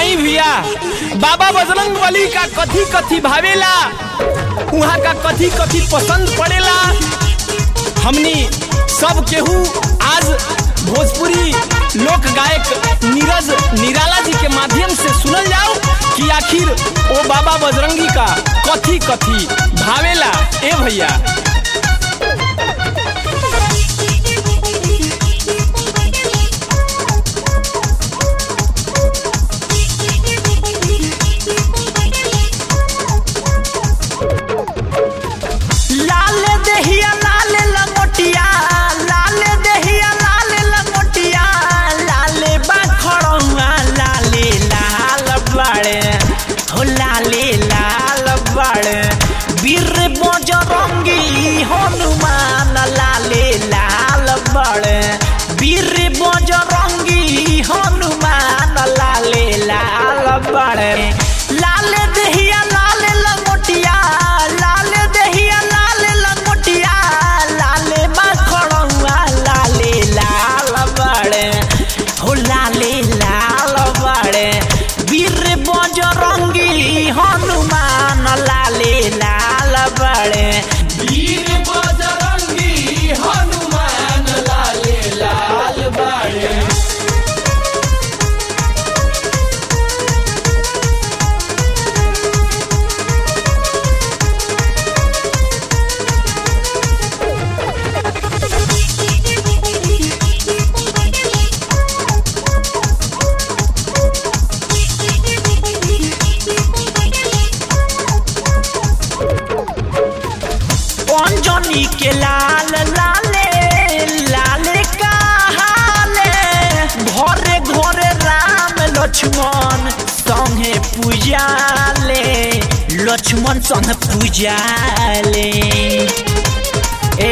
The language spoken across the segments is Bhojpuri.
आई भैया बाबा बजरंग बली का कथी कथी भावेला उहाँ का कथी कथी पसंद पड़ेला हमनी सब केहू आज भोजपुरी लोक गायक नीरज निराला जी के माध्यम से सुनल जाओ कि आखिर ओ बाबा बजरंगी का कथी कथी भावेला ए भैया लाल दहिया लाल लंगोटिया लाल दहिया लाल लंगोटिया लाल बाखड़ुआ लाले लाल बड़े हो लाले लाल बड़े वीर बजरंगी हनुमान लाले लाल बड़े वीर बजरंगी हनुमान लाले लाल बड़े लाल दहिया लाल लंगोटिया लाल दहिया लाल लंगोटिया लाल मखड़ुआ लाले लाल बड़े हो लाले लाल बड़े वीर बजरंगी हनुमान लाले लाल बड़े वीर बजरंगी हनुमान लाले लाल बाड़े अंजनी के लाल लाले लाले कहाले घरे घरे राम लक्ष्मण संगे पूजाले लक्ष्मण संग पूजाले ए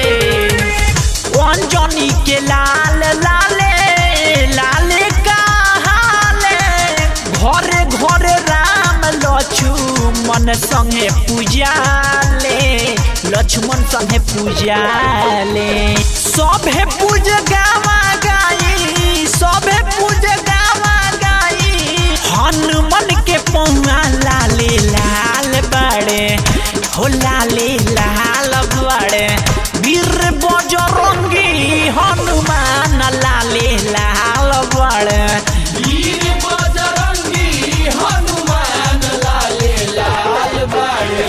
अंजनी के लाल लाले लाले कहाले घरे घरे राम लक्ष्मण संगे पूजाले लक्ष्मण संगे पूजाले सभे पूज गावा गाई सभे पूज गावा गाई हनुमान के पौआ लाले लाल बड़े हो लाले लाल बड़े वीर बजरंगी हनुमान लाले लाल बड़े वीर बजरंगी हनुमान लाले लाल बाड़े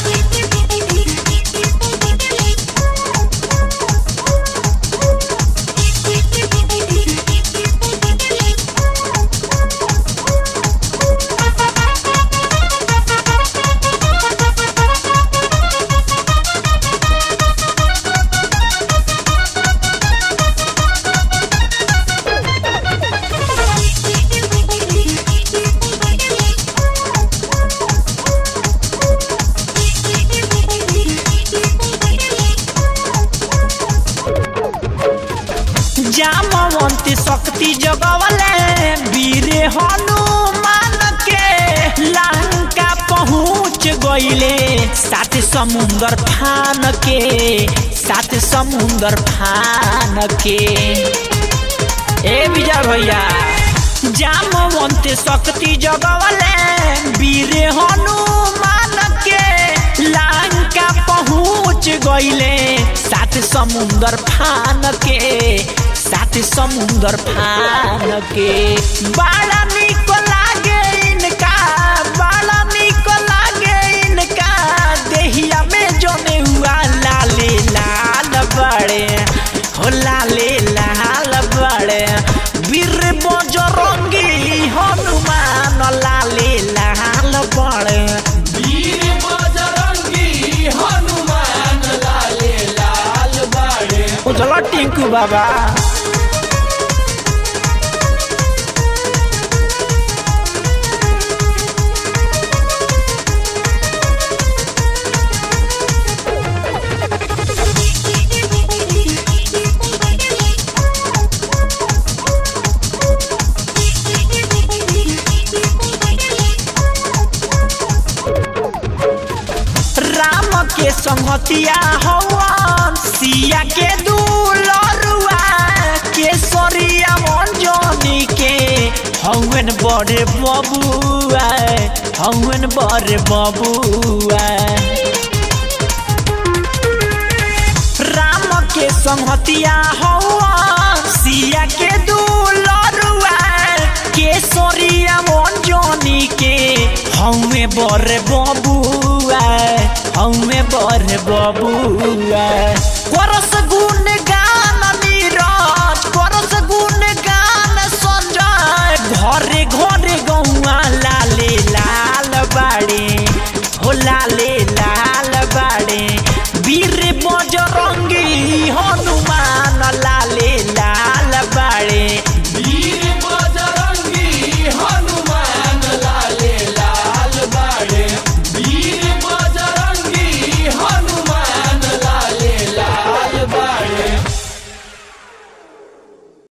जामवंत शक्ति जगवले वीर हनुमान के लंका पहुँच गईले सात समुंदर फान के सात समुंदर फान के ए विजय भैया जामवंत शक्ति जगवले वीर हनुमान के लंका पहुँच गईले सात समुंदर फान के सात समुंदर फान के बड़ा निक लागे इनका बड़ा निक लागे इनका देहिया में जमे हुआ लाले लाल बड़े हो लाले लाल बड़े वीर बजरंगी हनुमान लाले लाल बड़े वीर बजरंगी हनुमान लाले लाल बाड़े उजला टिंकू बाबा राम के संगतिया हवन सिया के दुलरुआ केसरिया मंजनी के हवन हौवन बड़े बबुआ हौवन बड़े बबुआ राम के संहतिया हौआ सिया के दुलरुआ केसरिया मंजनी के हौवे बड़े बबुआ हौवे बड़े बबुआ करस